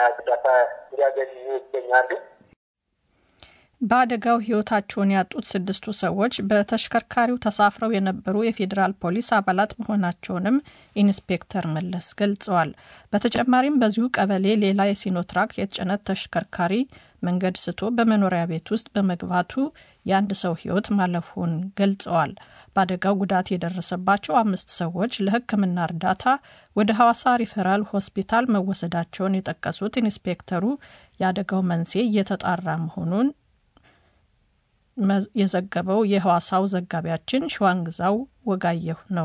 እርዳታ እንዲያገኙ ይገኛሉ። በአደጋው ሕይወታቸውን ያጡት ስድስቱ ሰዎች በተሽከርካሪው ተሳፍረው የነበሩ የፌዴራል ፖሊስ አባላት መሆናቸውንም ኢንስፔክተር መለስ ገልጸዋል። በተጨማሪም በዚሁ ቀበሌ ሌላ የሲኖትራክ የጭነት ተሽከርካሪ መንገድ ስቶ በመኖሪያ ቤት ውስጥ በመግባቱ የአንድ ሰው ሕይወት ማለፉን ገልጸዋል። በአደጋው ጉዳት የደረሰባቸው አምስት ሰዎች ለሕክምና እርዳታ ወደ ሐዋሳ ሪፈራል ሆስፒታል መወሰዳቸውን የጠቀሱት ኢንስፔክተሩ የአደጋው መንስኤ እየተጣራ መሆኑን የዘገበው የሐዋሳው ዘጋቢያችን ሸዋንግዛው ወጋየሁ ነው።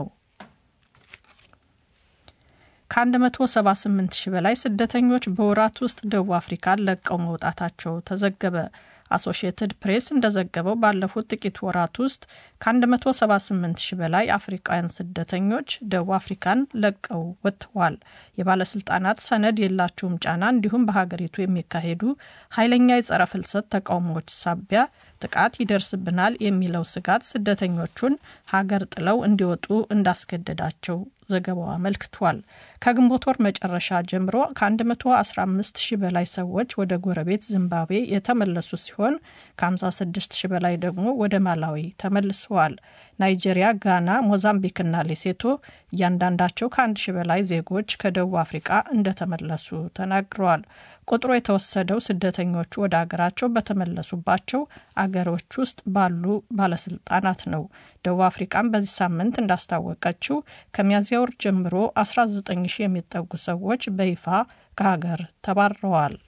ከ178 ሺህ በላይ ስደተኞች በወራት ውስጥ ደቡብ አፍሪካን ለቀው መውጣታቸው ተዘገበ። አሶሺየትድ ፕሬስ እንደዘገበው ባለፉት ጥቂት ወራት ውስጥ ከ178 ሺህ በላይ አፍሪካውያን ስደተኞች ደቡብ አፍሪካን ለቀው ወጥተዋል። የባለስልጣናት ሰነድ የላቸውም ጫና እንዲሁም በሀገሪቱ የሚካሄዱ ኃይለኛ የጸረ ፍልሰት ተቃውሞዎች ሳቢያ ጥቃት ይደርስብናል የሚለው ስጋት ስደተኞቹን ሀገር ጥለው እንዲወጡ እንዳስገደዳቸው ዘገባው አመልክቷል። ከግንቦት ወር መጨረሻ ጀምሮ ከ115 ሺህ በላይ ሰዎች ወደ ጎረቤት ዚምባብዌ የተመለሱ ሲሆን ከ56 ሺህ በላይ ደግሞ ወደ ማላዊ ተመልሰዋል። ናይጄሪያ፣ ጋና፣ ሞዛምቢክና ሌሴቶ እያንዳንዳቸው ከአንድ ሺህ በላይ ዜጎች ከደቡብ አፍሪቃ እንደተመለሱ ተናግረዋል። ቁጥሩ የተወሰደው ስደተኞቹ ወደ አገራቸው በተመለሱባቸው አገሮች ውስጥ ባሉ ባለስልጣናት ነው። ደቡብ አፍሪቃም በዚህ ሳምንት እንዳስታወቀችው ከሚያዝያ ወር ጀምሮ 19 ሺህ የሚጠጉ ሰዎች በይፋ ከሀገር ተባረዋል።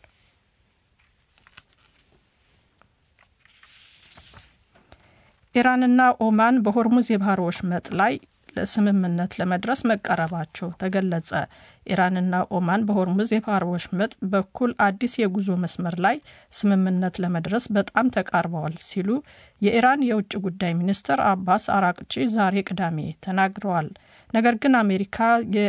ኢራንና ኦማን በሆርሙዝ የባህር ወሽመጥ ላይ ለስምምነት ለመድረስ መቃረባቸው ተገለጸ። ኢራንና ኦማን በሆርሙዝ የባህር ወሽመጥ በኩል አዲስ የጉዞ መስመር ላይ ስምምነት ለመድረስ በጣም ተቃርበዋል ሲሉ የኢራን የውጭ ጉዳይ ሚኒስትር አባስ አራቅቺ ዛሬ ቅዳሜ ተናግረዋል። ነገር ግን አሜሪካ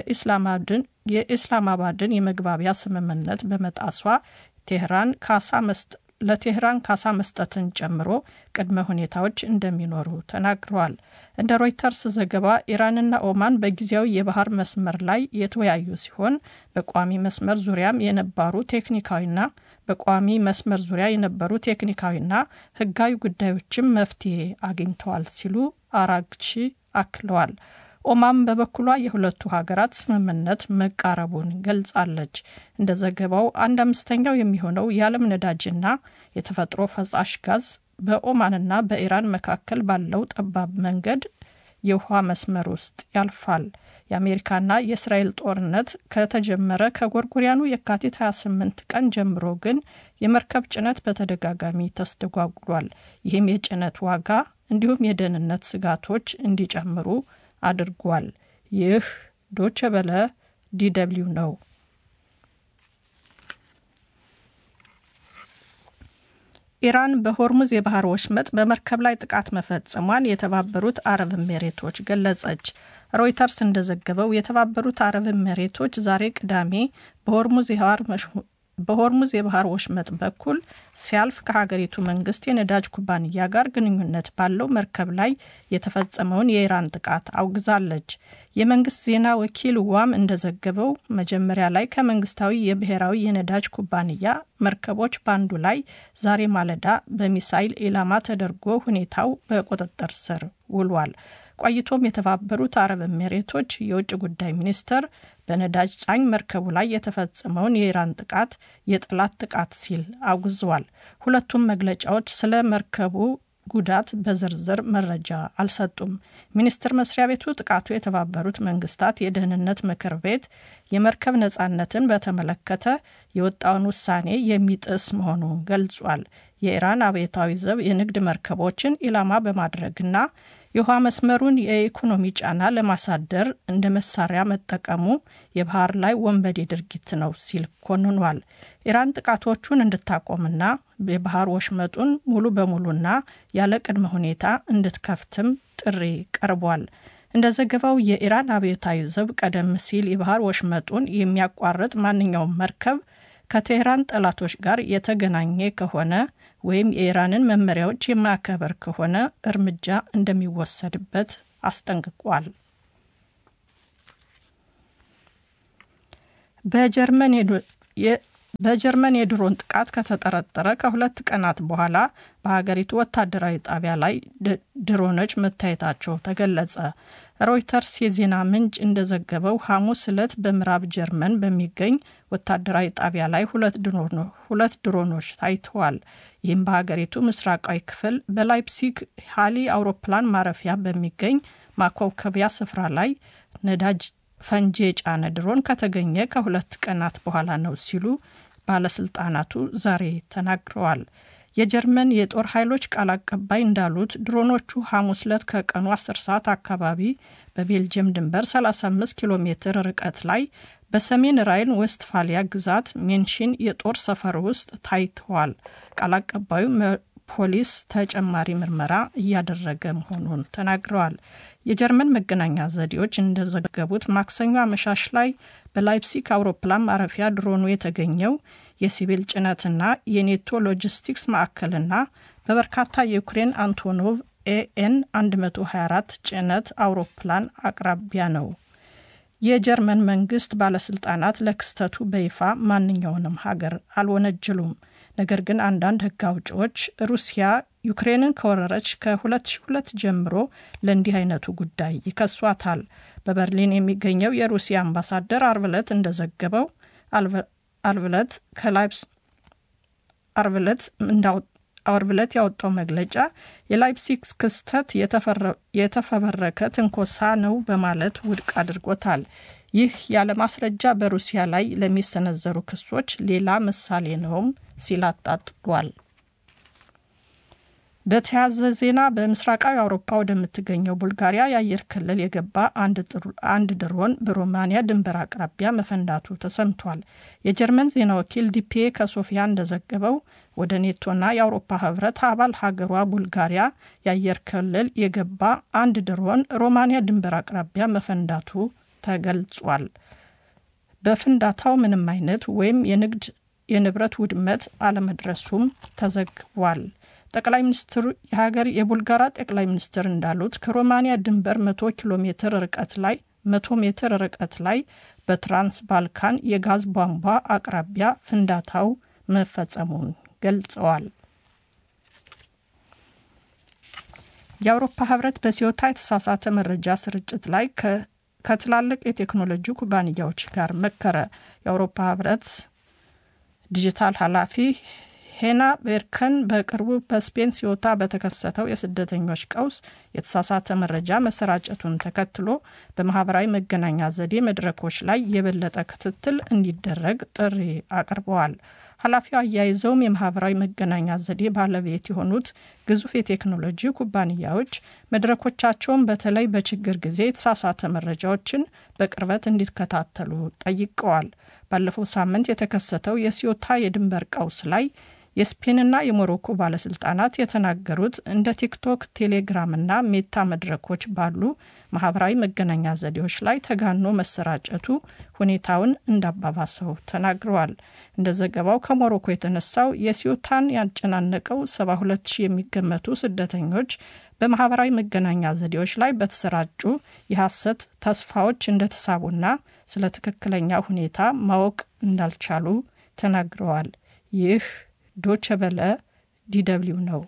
የኢስላማባድን የመግባቢያ ስምምነት በመጣሷ ቴህራን ካሳ መስጠ ለቴህራን ካሳ መስጠትን ጨምሮ ቅድመ ሁኔታዎች እንደሚኖሩ ተናግረዋል። እንደ ሮይተርስ ዘገባ ኢራንና ኦማን በጊዜያዊ የባህር መስመር ላይ የተወያዩ ሲሆን በቋሚ መስመር ዙሪያም የነበሩ ቴክኒካዊና በቋሚ መስመር ዙሪያ የነበሩ ቴክኒካዊና ሕጋዊ ጉዳዮችም መፍትሄ አግኝተዋል ሲሉ አራግቺ አክለዋል። ኦማን በበኩሏ የሁለቱ ሀገራት ስምምነት መቃረቡን ገልጻለች። እንደ ዘገባው አንድ አምስተኛው የሚሆነው የዓለም ነዳጅና የተፈጥሮ ፈሳሽ ጋዝ በኦማንና በኢራን መካከል ባለው ጠባብ መንገድ የውሃ መስመር ውስጥ ያልፋል። የአሜሪካና የእስራኤል ጦርነት ከተጀመረ ከጎርጎሪያኑ የካቲት 28 ቀን ጀምሮ ግን የመርከብ ጭነት በተደጋጋሚ ተስተጓጉሏል። ይህም የጭነት ዋጋ እንዲሁም የደህንነት ስጋቶች እንዲጨምሩ አድርጓል። ይህ ዶቸ በለ ዲደብሊው ነው። ኢራን በሆርሙዝ የባህር ወሽመጥ በመርከብ ላይ ጥቃት መፈጸሟን የተባበሩት አረብ ኤሜሬቶች ገለጸች። ሮይተርስ እንደዘገበው የተባበሩት አረብ ኤሜሬቶች ዛሬ ቅዳሜ በሆርሙዝ የባህር በሆርሙዝ የባህር ወሽመጥ በኩል ሲያልፍ ከሀገሪቱ መንግስት የነዳጅ ኩባንያ ጋር ግንኙነት ባለው መርከብ ላይ የተፈጸመውን የኢራን ጥቃት አውግዛለች። የመንግስት ዜና ወኪል ዋም እንደዘገበው መጀመሪያ ላይ ከመንግስታዊ የብሔራዊ የነዳጅ ኩባንያ መርከቦች በአንዱ ላይ ዛሬ ማለዳ በሚሳይል ኢላማ ተደርጎ ሁኔታው በቁጥጥር ስር ውሏል። ቆይቶም የተባበሩት አረብ ኤሜሬቶች የውጭ ጉዳይ ሚኒስትር በነዳጅ ጫኝ መርከቡ ላይ የተፈጸመውን የኢራን ጥቃት የጠላት ጥቃት ሲል አውግዘዋል። ሁለቱም መግለጫዎች ስለ መርከቡ ጉዳት በዝርዝር መረጃ አልሰጡም። ሚኒስቴር መስሪያ ቤቱ ጥቃቱ የተባበሩት መንግስታት የደህንነት ምክር ቤት የመርከብ ነጻነትን በተመለከተ የወጣውን ውሳኔ የሚጥስ መሆኑን ገልጿል። የኢራን አብዮታዊ ዘብ የንግድ መርከቦችን ኢላማ በማድረግና የውሃ መስመሩን የኢኮኖሚ ጫና ለማሳደር እንደ መሳሪያ መጠቀሙ የባህር ላይ ወንበዴ ድርጊት ነው ሲል ኮንኗል። ኢራን ጥቃቶቹን እንድታቆምና የባህር ወሽመጡን ሙሉ በሙሉና ያለ ቅድመ ሁኔታ እንድትከፍትም ጥሪ ቀርቧል። እንደ ዘገባው የኢራን አብዮታዊ ዘብ ቀደም ሲል የባህር ወሽመጡን የሚያቋርጥ ማንኛውም መርከብ ከቴህራን ጠላቶች ጋር የተገናኘ ከሆነ ወይም የኢራንን መመሪያዎች የማያከበር ከሆነ እርምጃ እንደሚወሰድበት አስጠንቅቋል። በጀርመን በጀርመን የድሮን ጥቃት ከተጠረጠረ ከሁለት ቀናት በኋላ በሀገሪቱ ወታደራዊ ጣቢያ ላይ ድሮኖች መታየታቸው ተገለጸ። ሮይተርስ የዜና ምንጭ እንደዘገበው ሐሙስ ዕለት በምዕራብ ጀርመን በሚገኝ ወታደራዊ ጣቢያ ላይ ሁለት ድሮኖች ታይተዋል። ይህም በሀገሪቱ ምስራቃዊ ክፍል በላይፕሲግ ሃሊ አውሮፕላን ማረፊያ በሚገኝ ማኮብኮቢያ ስፍራ ላይ ነዳጅ ፈንጂ የጫነ ድሮን ከተገኘ ከሁለት ቀናት በኋላ ነው ሲሉ ባለስልጣናቱ ዛሬ ተናግረዋል። የጀርመን የጦር ኃይሎች ቃል አቀባይ እንዳሉት ድሮኖቹ ሐሙስ ዕለት ከቀኑ 10 ሰዓት አካባቢ በቤልጅየም ድንበር 35 ኪሎ ሜትር ርቀት ላይ በሰሜን ራይን ዌስትፋሊያ ግዛት ሜንሽን የጦር ሰፈር ውስጥ ታይተዋል። ቃል አቀባዩ ፖሊስ ተጨማሪ ምርመራ እያደረገ መሆኑን ተናግረዋል። የጀርመን መገናኛ ዘዴዎች እንደዘገቡት ማክሰኞ አመሻሽ ላይ በላይፕሲክ አውሮፕላን ማረፊያ ድሮኑ የተገኘው የሲቪል ጭነትና የኔቶ ሎጂስቲክስ ማዕከልና በበርካታ የዩክሬን አንቶኖቭ ኤኤን 124 ጭነት አውሮፕላን አቅራቢያ ነው። የጀርመን መንግስት ባለስልጣናት ለክስተቱ በይፋ ማንኛውንም ሀገር አልወነጀሉም። ነገር ግን አንዳንድ ሕግ አውጪዎች ሩሲያ ዩክሬንን ከወረረች ከ2002 ጀምሮ ለእንዲህ አይነቱ ጉዳይ ይከሷታል። በበርሊን የሚገኘው የሩሲያ አምባሳደር አርብ ዕለት እንደዘገበው አርብ ዕለት ከላይፕስ አርብ ዕለት አርብ ዕለት ያወጣው መግለጫ የላይፕሲግ ክስተት የተፈበረከ ትንኮሳ ነው በማለት ውድቅ አድርጎታል። ይህ ያለ ማስረጃ በሩሲያ ላይ ለሚሰነዘሩ ክሶች ሌላ ምሳሌ ነውም ሲል አጣጥሏል። በተያያዘ ዜና በምስራቃዊ አውሮፓ ወደምትገኘው ቡልጋሪያ የአየር ክልል የገባ አንድ ድሮን በሮማንያ ድንበር አቅራቢያ መፈንዳቱ ተሰምቷል። የጀርመን ዜና ወኪል ዲፒኤ ከሶፊያ እንደዘገበው ወደ ኔቶና የአውሮፓ ህብረት አባል ሀገሯ ቡልጋሪያ የአየር ክልል የገባ አንድ ድሮን ሮማንያ ድንበር አቅራቢያ መፈንዳቱ ተገልጿል። በፍንዳታው ምንም አይነት ወይም የንግድ የንብረት ውድመት አለመድረሱም ተዘግቧል። ጠቅላይ ሚኒስትሩ የሀገር የቡልጋራ ጠቅላይ ሚኒስትር እንዳሉት ከሮማንያ ድንበር መቶ ኪሎ ሜትር ርቀት ላይ መቶ ሜትር ርቀት ላይ በትራንስ ባልካን የጋዝ ቧንቧ አቅራቢያ ፍንዳታው መፈጸሙን ገልጸዋል። የአውሮፓ ህብረት በሲዮታ የተሳሳተ መረጃ ስርጭት ላይ ከትላልቅ የቴክኖሎጂ ኩባንያዎች ጋር መከረ። የአውሮፓ ህብረት ዲጂታል ኃላፊ ሄና ቤርከን በቅርቡ በስፔን ሲዮታ በተከሰተው የስደተኞች ቀውስ የተሳሳተ መረጃ መሰራጨቱን ተከትሎ በማህበራዊ መገናኛ ዘዴ መድረኮች ላይ የበለጠ ክትትል እንዲደረግ ጥሪ አቅርበዋል። ኃላፊው አያይዘውም የማህበራዊ መገናኛ ዘዴ ባለቤት የሆኑት ግዙፍ የቴክኖሎጂ ኩባንያዎች መድረኮቻቸውን በተለይ በችግር ጊዜ የተሳሳተ መረጃዎችን በቅርበት እንዲከታተሉ ጠይቀዋል። ባለፈው ሳምንት የተከሰተው የሲዮታ የድንበር ቀውስ ላይ የስፔንና የሞሮኮ ባለስልጣናት የተናገሩት እንደ ቲክቶክ፣ ቴሌግራምና ሜታ መድረኮች ባሉ ማህበራዊ መገናኛ ዘዴዎች ላይ ተጋኖ መሰራጨቱ ሁኔታውን እንዳባባሰው ተናግረዋል። እንደ ዘገባው ከሞሮኮ የተነሳው የሲዮታን ያጨናነቀው 72 ሺህ የሚገመቱ ስደተኞች በማህበራዊ መገናኛ ዘዴዎች ላይ በተሰራጩ የሐሰት ተስፋዎች እንደተሳቡና ስለ ትክክለኛ ሁኔታ ማወቅ እንዳልቻሉ ተናግረዋል። ይህ ዶቸ በለ ዲደብሊው ነው።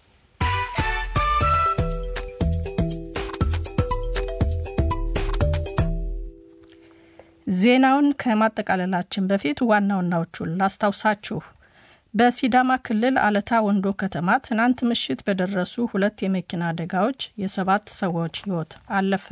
ዜናውን ከማጠቃለላችን በፊት ዋና ዋናዎቹን ላስታውሳችሁ። በሲዳማ ክልል አለታ ወንዶ ከተማ ትናንት ምሽት በደረሱ ሁለት የመኪና አደጋዎች የሰባት ሰዎች ሕይወት አለፈ።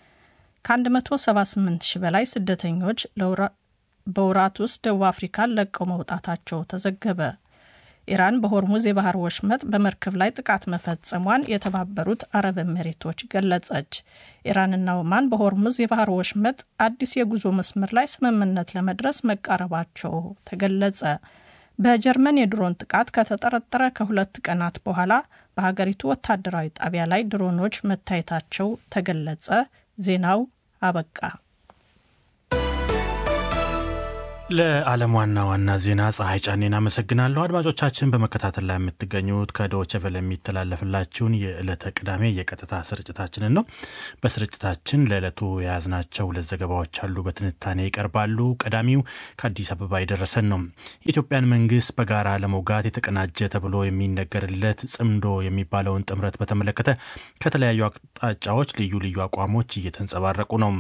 ከ178 ሺህ በላይ ስደተኞች በወራት ውስጥ ደቡብ አፍሪካን ለቀው መውጣታቸው ተዘገበ። ኢራን በሆርሙዝ የባህር ወሽመጥ በመርከብ ላይ ጥቃት መፈጸሟን የተባበሩት አረብ ኤሚሬቶች ገለጸች። ኢራንና ኦማን በሆርሙዝ የባህር ወሽመጥ አዲስ የጉዞ መስመር ላይ ስምምነት ለመድረስ መቃረባቸው ተገለጸ። በጀርመን የድሮን ጥቃት ከተጠረጠረ ከሁለት ቀናት በኋላ በሀገሪቱ ወታደራዊ ጣቢያ ላይ ድሮኖች መታየታቸው ተገለጸ። ዜናው አበቃ። ለዓለም ዋና ዋና ዜና ፀሐይ ጫኔን አመሰግናለሁ። አድማጮቻችን በመከታተል ላይ የምትገኙት ከዶይቼ ቬለ የሚተላለፍላችሁን የዕለተ ቅዳሜ የቀጥታ ስርጭታችንን ነው። በስርጭታችን ለዕለቱ የያዝናቸው ሁለት ዘገባዎች አሉ፣ በትንታኔ ይቀርባሉ። ቀዳሚው ከአዲስ አበባ የደረሰን ነው። የኢትዮጵያን መንግስት በጋራ ለመውጋት የተቀናጀ ተብሎ የሚነገርለት ጽምዶ የሚባለውን ጥምረት በተመለከተ ከተለያዩ አቅጣጫዎች ልዩ ልዩ አቋሞች እየተንጸባረቁ ነው።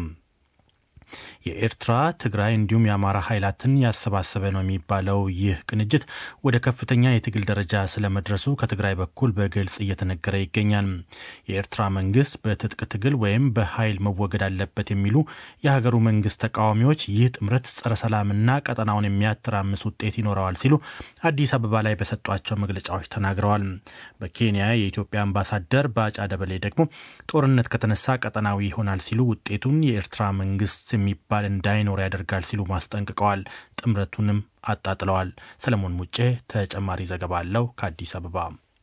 የኤርትራ ትግራይ እንዲሁም የአማራ ኃይላትን ያሰባሰበ ነው የሚባለው ይህ ቅንጅት ወደ ከፍተኛ የትግል ደረጃ ስለመድረሱ ከትግራይ በኩል በግልጽ እየተነገረ ይገኛል። የኤርትራ መንግስት በትጥቅ ትግል ወይም በኃይል መወገድ አለበት የሚሉ የሀገሩ መንግስት ተቃዋሚዎች ይህ ጥምረት ጸረ ሰላምና ቀጠናውን የሚያተራምስ ውጤት ይኖረዋል ሲሉ አዲስ አበባ ላይ በሰጧቸው መግለጫዎች ተናግረዋል። በኬንያ የኢትዮጵያ አምባሳደር ባጫ ደበሌ ደግሞ ጦርነት ከተነሳ ቀጠናዊ ይሆናል ሲሉ ውጤቱን የኤርትራ መንግስት የሚባል እንዳይኖር ያደርጋል ሲሉ ማስጠንቅቀዋል። ጥምረቱንም አጣጥለዋል። ሰለሞን ሙጬ ተጨማሪ ዘገባ አለው ከአዲስ አበባ።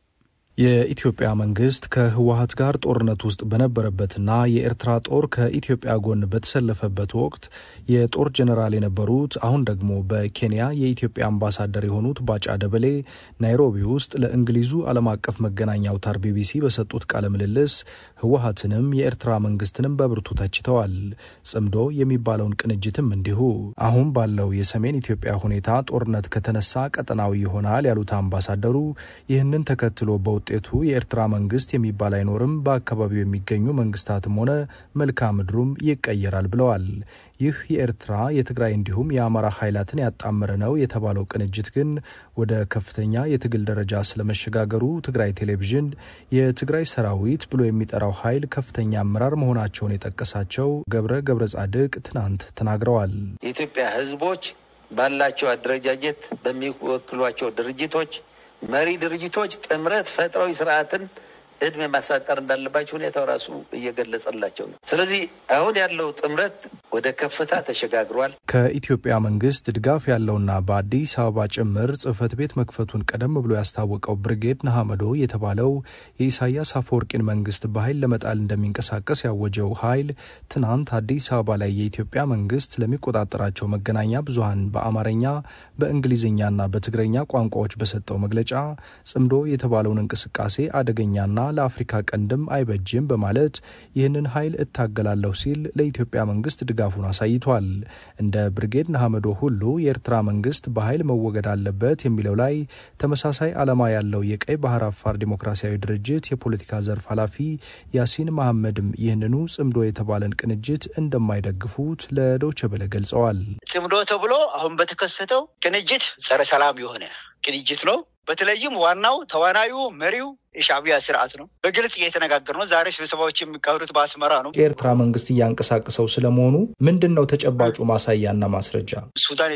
የኢትዮጵያ መንግስት ከህወሀት ጋር ጦርነት ውስጥ በነበረበትና የኤርትራ ጦር ከኢትዮጵያ ጎን በተሰለፈበት ወቅት የጦር ጀኔራል የነበሩት አሁን ደግሞ በኬንያ የኢትዮጵያ አምባሳደር የሆኑት ባጫ ደበሌ ናይሮቢ ውስጥ ለእንግሊዙ ዓለም አቀፍ መገናኛ አውታር ቢቢሲ በሰጡት ቃለ ምልልስ ህወሀትንም የኤርትራ መንግስትንም በብርቱ ተችተዋል። ጽምዶ የሚባለውን ቅንጅትም እንዲሁ። አሁን ባለው የሰሜን ኢትዮጵያ ሁኔታ ጦርነት ከተነሳ ቀጠናዊ ይሆናል ያሉት አምባሳደሩ ይህንን ተከትሎ በውጤቱ የኤርትራ መንግስት የሚባል አይኖርም፣ በአካባቢው የሚገኙ መንግስታትም ሆነ መልክዓ ምድሩም ይቀየራል ብለዋል። ይህ የኤርትራ የትግራይ እንዲሁም የአማራ ኃይላትን ያጣመረ ነው የተባለው ቅንጅት ግን ወደ ከፍተኛ የትግል ደረጃ ስለመሸጋገሩ ትግራይ ቴሌቪዥን የትግራይ ሰራዊት ብሎ የሚጠራው ኃይል ከፍተኛ አመራር መሆናቸውን የጠቀሳቸው ገብረ ገብረ ጻድቅ ትናንት ተናግረዋል። የኢትዮጵያ ህዝቦች ባላቸው አደረጃጀት በሚወክሏቸው ድርጅቶች መሪ ድርጅቶች ጥምረት ፈጥረው ስርዓትን እድሜ ማሳጠር እንዳለባቸው ሁኔታው ራሱ እየገለጸላቸው ነው። ስለዚህ አሁን ያለው ጥምረት ወደ ከፍታ ተሸጋግሯል። ከኢትዮጵያ መንግስት ድጋፍ ያለውና በአዲስ አበባ ጭምር ጽህፈት ቤት መክፈቱን ቀደም ብሎ ያስታወቀው ብርጌድ ነሐመዶ የተባለው የኢሳያስ አፈወርቂን መንግስት በኃይል ለመጣል እንደሚንቀሳቀስ ያወጀው ኃይል ትናንት አዲስ አበባ ላይ የኢትዮጵያ መንግስት ለሚቆጣጠራቸው መገናኛ ብዙሀን በአማርኛ በእንግሊዝኛና በትግረኛ ቋንቋዎች በሰጠው መግለጫ ጽምዶ የተባለውን እንቅስቃሴ አደገኛና ለአፍሪካ ቀንድም አይበጅም በማለት ይህንን ኃይል እታገላለሁ ሲል ለኢትዮጵያ መንግስት ድጋፉን አሳይቷል። እንደ ብርጌድ ነሐመዶ ሁሉ የኤርትራ መንግስት በኃይል መወገድ አለበት የሚለው ላይ ተመሳሳይ ዓላማ ያለው የቀይ ባህር አፋር ዲሞክራሲያዊ ድርጅት የፖለቲካ ዘርፍ ኃላፊ ያሲን መሐመድም ይህንኑ ጽምዶ የተባለን ቅንጅት እንደማይደግፉት ለዶይቼ ቬለ ገልጸዋል። ጽምዶ ተብሎ አሁን በተከሰተው ቅንጅት ጸረ ሰላም የሆነ ቅንጅት ነው። በተለይም ዋናው ተዋናዩ መሪው የሻዕቢያ ስርዓት ነው። በግልጽ እየተነጋገር ነው። ዛሬ ስብሰባዎች የሚካሄዱት በአስመራ ነው። የኤርትራ መንግስት እያንቀሳቀሰው ስለመሆኑ ምንድን ነው ተጨባጩ ማሳያና ማስረጃ? ሱዳን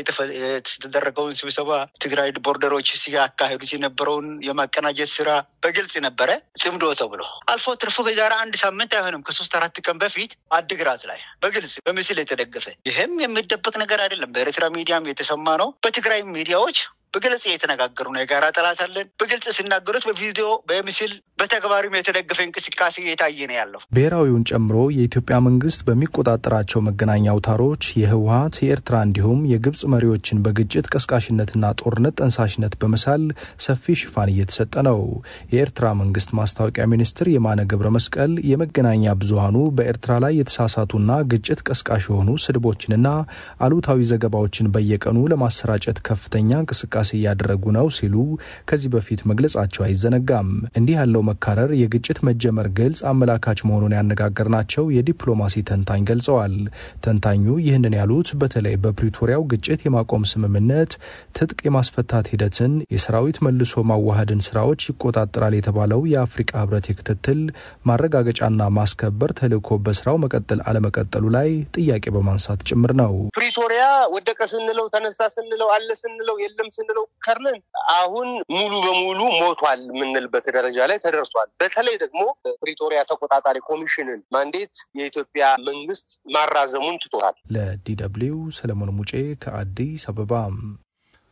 የተደረገውን ስብሰባ ትግራይ ቦርደሮች ሲያካሄዱት የነበረውን የማቀናጀት ስራ በግልጽ ነበረ። ጽምዶ ተብሎ አልፎ ትርፎ ከዛሬ አንድ ሳምንት አይሆንም ከሶስት አራት ቀን በፊት አድግራት ላይ በግልጽ በምስል የተደገፈ ይህም የሚደበቅ ነገር አይደለም። በኤርትራ ሚዲያም የተሰማ ነው። በትግራይ ሚዲያዎች በግልጽ እየተነጋገሩ ነው። የጋራ ጠላት አለን በግልጽ ሲናገሩት በቪዲዮ በምስል በተግባሪም የተደገፈ እንቅስቃሴ እየታየ ነው ያለው። ብሔራዊውን ጨምሮ የኢትዮጵያ መንግስት በሚቆጣጠራቸው መገናኛ አውታሮች የህወሀት የኤርትራ እንዲሁም የግብጽ መሪዎችን በግጭት ቀስቃሽነትና ጦርነት ጠንሳሽነት በመሳል ሰፊ ሽፋን እየተሰጠ ነው። የኤርትራ መንግስት ማስታወቂያ ሚኒስትር የማነ ገብረ መስቀል የመገናኛ ብዙሀኑ በኤርትራ ላይ የተሳሳቱና ግጭት ቀስቃሽ የሆኑ ስድቦችንና አሉታዊ ዘገባዎችን በየቀኑ ለማሰራጨት ከፍተኛ እንቅስቃሴ እያደረጉ ነው ሲሉ ከዚህ በፊት መግለጻቸው አይዘነጋም። እንዲህ ያለው መካረር የግጭት መጀመር ግልጽ አመላካች መሆኑን ያነጋገርናቸው የዲፕሎማሲ ተንታኝ ገልጸዋል። ተንታኙ ይህንን ያሉት በተለይ በፕሪቶሪያው ግጭት የማቆም ስምምነት ትጥቅ የማስፈታት ሂደትን፣ የሰራዊት መልሶ ማዋሃድን ስራዎች ይቆጣጠራል የተባለው የአፍሪቃ ህብረት የክትትል ማረጋገጫና ማስከበር ተልዕኮ በስራው መቀጠል አለመቀጠሉ ላይ ጥያቄ በማንሳት ጭምር ነው። ፕሪቶሪያ ወደቀ ስንለው ተነሳ ስንለው አለ ስንለው የለም ስንለው ከርነን አሁን ሙሉ በሙሉ ሞቷል የምንልበት ደረጃ ላይ ተደርሷል። በተለይ ደግሞ ፕሪቶሪያ ተቆጣጣሪ ኮሚሽንን ማንዴት የኢትዮጵያ መንግስት ማራዘሙን ትቶታል። ለዲ ደብልዩ ሰለሞን ሙጬ ከአዲስ አበባ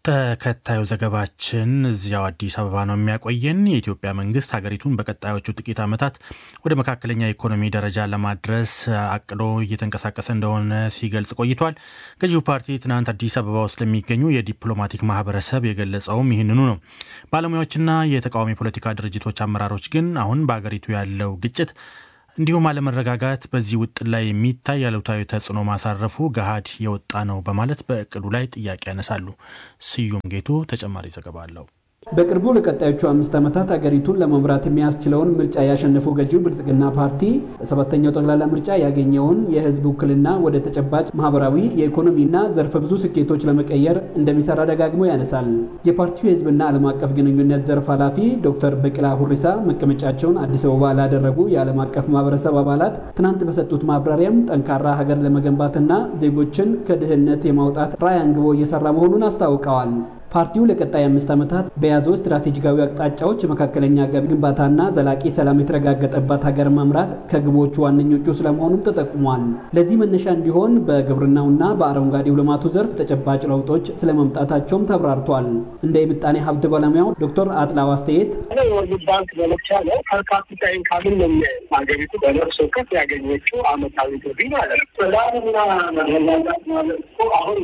ተከታዩ ዘገባችን እዚያው አዲስ አበባ ነው የሚያቆየን። የኢትዮጵያ መንግስት ሀገሪቱን በቀጣዮቹ ጥቂት ዓመታት ወደ መካከለኛ ኢኮኖሚ ደረጃ ለማድረስ አቅዶ እየተንቀሳቀሰ እንደሆነ ሲገልጽ ቆይቷል። ገዢው ፓርቲ ትናንት አዲስ አበባ ውስጥ ለሚገኙ የዲፕሎማቲክ ማህበረሰብ የገለጸውም ይህንኑ ነው። ባለሙያዎችና የተቃዋሚ ፖለቲካ ድርጅቶች አመራሮች ግን አሁን በሀገሪቱ ያለው ግጭት እንዲሁም አለመረጋጋት በዚህ ውጥን ላይ የሚታይ አሉታዊ ተጽዕኖ ማሳረፉ ገሃድ የወጣ ነው በማለት በእቅዱ ላይ ጥያቄ ያነሳሉ። ስዩም ጌቱ ተጨማሪ ዘገባ አለው። በቅርቡ ለቀጣዮቹ አምስት ዓመታት አገሪቱን ለመምራት የሚያስችለውን ምርጫ ያሸነፈው ገዢው ብልጽግና ፓርቲ በሰባተኛው ጠቅላላ ምርጫ ያገኘውን የህዝብ ውክልና ወደ ተጨባጭ ማህበራዊ፣ የኢኮኖሚና ዘርፈ ብዙ ስኬቶች ለመቀየር እንደሚሰራ ደጋግሞ ያነሳል። የፓርቲው የህዝብና ዓለም አቀፍ ግንኙነት ዘርፍ ኃላፊ ዶክተር በቅላ ሁሪሳ መቀመጫቸውን አዲስ አበባ ላደረጉ የዓለም አቀፍ ማህበረሰብ አባላት ትናንት በሰጡት ማብራሪያም ጠንካራ ሀገር ለመገንባትና ዜጎችን ከድህነት የማውጣት ራዕይ አንግቦ እየሰራ መሆኑን አስታውቀዋል። ፓርቲው ለቀጣይ አምስት ዓመታት በያዘው ስትራቴጂካዊ አቅጣጫዎች መካከለኛ ገቢ ግንባታና ዘላቂ ሰላም የተረጋገጠባት ሀገር መምራት ከግቦቹ ዋነኞቹ ስለመሆኑም ተጠቁሟል። ለዚህ መነሻ እንዲሆን በግብርናውና በአረንጓዴው ልማቱ ዘርፍ ተጨባጭ ለውጦች ስለመምጣታቸውም ተብራርቷል። እንደ የምጣኔ ሀብት ባለሙያው ዶክተር አጥላው አስተያየት የወርልድ ባንክ መለኪያ ነው። ፐርካፒታ ኢንካምን ነው ሀገሪቱ በነፍስ ወከፍ ያገኘችው አመታዊ ገቢ ማለት ነው። ሰላምና መረጋጋት ማለት እኮ አሁን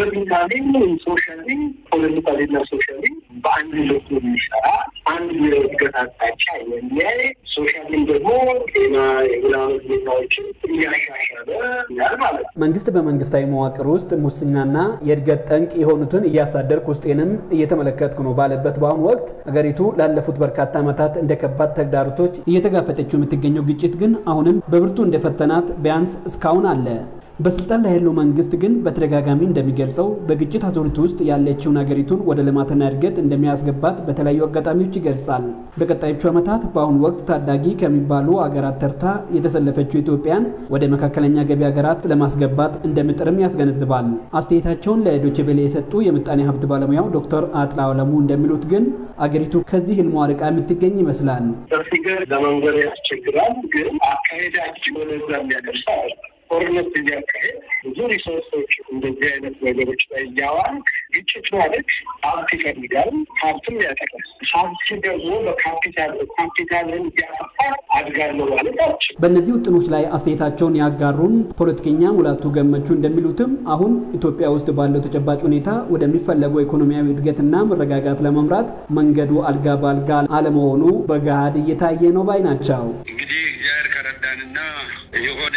ፖለቲካሊ ሶሻሊ ፖለቲካሊና ሶሻሊ በአንድ ልብ የሚሰራ አንድ የእድገት አቅጣጫ የሚያይ ሶሻሊም ደግሞ ጤና የምናምን ሁኔታዎችን እያሻሻለ ያል ማለት ነው። መንግስት በመንግስታዊ መዋቅር ውስጥ ሙስናና የእድገት ጠንቅ የሆኑትን እያሳደርኩ ውስጤንም እየተመለከትኩ ነው ባለበት በአሁኑ ወቅት አገሪቱ ላለፉት በርካታ ዓመታት እንደ ከባድ ተግዳሮቶች እየተጋፈጠችው የምትገኘው ግጭት ግን አሁንም በብርቱ እንደፈተናት ቢያንስ እስካሁን አለ። በስልጣን ላይ ያለው መንግስት ግን በተደጋጋሚ እንደሚገልጸው በግጭት አዙሪት ውስጥ ያለችውን ሀገሪቱን ወደ ልማትና እድገት እንደሚያስገባት በተለያዩ አጋጣሚዎች ይገልጻል። በቀጣዮቹ ዓመታት በአሁኑ ወቅት ታዳጊ ከሚባሉ አገራት ተርታ የተሰለፈችው ኢትዮጵያን ወደ መካከለኛ ገቢ ሀገራት ለማስገባት እንደምጥርም ያስገነዝባል። አስተያየታቸውን ለዶይቼ ቬለ የሰጡ የምጣኔ ሀብት ባለሙያው ዶክተር አጥላው አለሙ እንደሚሉት ግን አገሪቱ ከዚህ ህልሟ ርቃ የምትገኝ ይመስላል። በፊገር ለመንገር ያስቸግራል፣ ግን አካሄዳችን ወደዛ የሚያደርስ አይደለም። ጦርነት እያካሄድ ብዙ ሪሶርሶች እንደዚህ አይነት ነገሮች ላይ እያዋል ግጭት ማለት ሀብት ይፈልጋል፣ ሀብትም ያጠቃል። ሀብት ደግሞ በካፒታል ካፒታልን እያጠፋ አድጋለሁ ማለት አልችልም። በእነዚህ ውጥኖች ላይ አስተያየታቸውን ያጋሩን ፖለቲከኛ ሙላቱ ገመቹ እንደሚሉትም አሁን ኢትዮጵያ ውስጥ ባለው ተጨባጭ ሁኔታ ወደሚፈለገው ኢኮኖሚያዊ እድገትና መረጋጋት ለመምራት መንገዱ አልጋ በአልጋ አለመሆኑ በገሃድ እየታየ ነው ባይ ናቸው። እንግዲህ እግዚአብሔር ከረዳንና የሆነ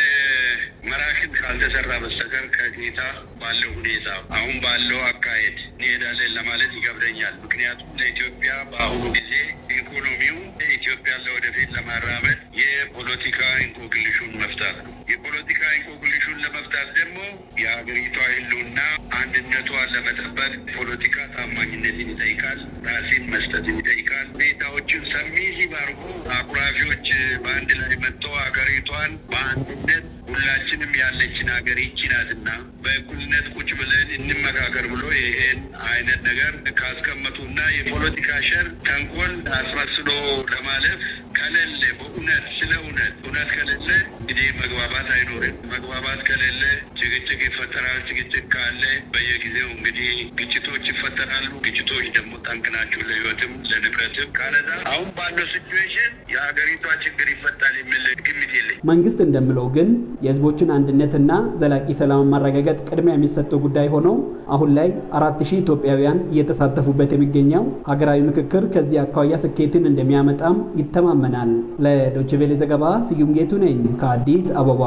መራሽን ካልተሰራ በስተቀር ከጌታ ባለው ሁኔታ አሁን ባለው አካሄድ እንሄዳለን ለማለት ይከብደኛል። ምክንያቱም ለኢትዮጵያ በአሁኑ ጊዜ ኢኮኖሚው ኢትዮጵያን ለወደፊት ለማራመድ የፖለቲካ እንቆቅልሹን መፍታት ነው። የፖለቲካ እንቆቅልሹን ለመፍታት ደግሞ የሀገሪቷ ሕልውና አንድነቷን ለመጠበቅ ፖለቲካ ታማኝነትን ይጠይቃል። ራሴን መስጠትን ይጠይቃል። ሁኔታዎችን ሰሚ ሲባርኩ አኩራፊዎች በአንድ ላይ መጥተው ሀገሪቷን በአንድነት ሁላችንም ያለችን ሀገር ይቺ ናትና በእኩልነት ቁጭ ብለን እንመካከር ብሎ ይሄን አይነት ነገር ካስቀመጡና የፖለቲካ ሸር ተንኮል አስመስሎ ለማለፍ ከሌለ በእውነት ስለ እውነት እውነት ከሌለ እንግዲህ መግባባት አይኖርም። መግባባት ከሌለ ጭቅጭቅ ይፈጠራል። ጭቅጭቅ ካለ በየጊዜው እንግዲህ ግጭቶች ይፈጠራሉ። ግጭቶች ደግሞ ጠንቅ ናቸው ለህይወትም ለንብረትም። ካለዛ አሁን ባለው ሲቹዌሽን የሀገሪቷ ችግር ይፈታል የሚል ግምት የለኝ። መንግስት እንደሚለው ግን የህዝቦችን አንድነትና ዘላቂ ሰላም ማረጋገጥ ቅድሚያ የሚሰጠው ጉዳይ ሆነው አሁን ላይ አራት ሺህ ኢትዮጵያውያን እየተሳተፉበት የሚገኘው ሀገራዊ ምክክር ከዚህ አኳያ ስኬትን እንደሚያመጣም ይተማመናል። ለዶይቼ ቬለ ዘገባ ስዩም ጌቱ ነኝ ከአዲስ አበባ።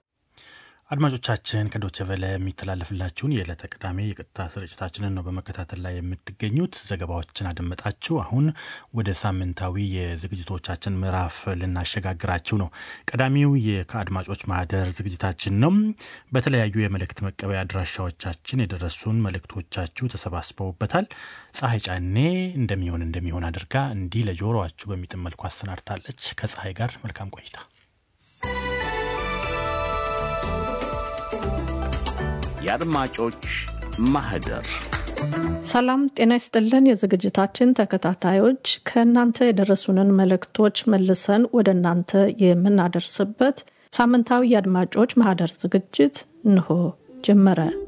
አድማጮቻችን ከዶቼ ቬለ የሚተላለፍላችሁን የዕለተ ቅዳሜ የቀጥታ ስርጭታችንን ነው በመከታተል ላይ የምትገኙት። ዘገባዎችን አደመጣችሁ። አሁን ወደ ሳምንታዊ የዝግጅቶቻችን ምዕራፍ ልናሸጋግራችሁ ነው። ቀዳሚው ከአድማጮች ማህደር ዝግጅታችን ነው። በተለያዩ የመልእክት መቀበያ አድራሻዎቻችን የደረሱን መልእክቶቻችሁ ተሰባስበውበታል። ፀሐይ ጫኔ እንደሚሆን እንደሚሆን አድርጋ እንዲህ ለጆሮአችሁ በሚጥም መልኩ አሰናድታለች። ከፀሐይ ጋር መልካም ቆይታ። የአድማጮች ማህደር ሰላም ጤና ይስጥልን። የዝግጅታችን ተከታታዮች ከእናንተ የደረሱንን መልእክቶች መልሰን ወደ እናንተ የምናደርስበት ሳምንታዊ የአድማጮች ማህደር ዝግጅት እንሆ ጀመረ።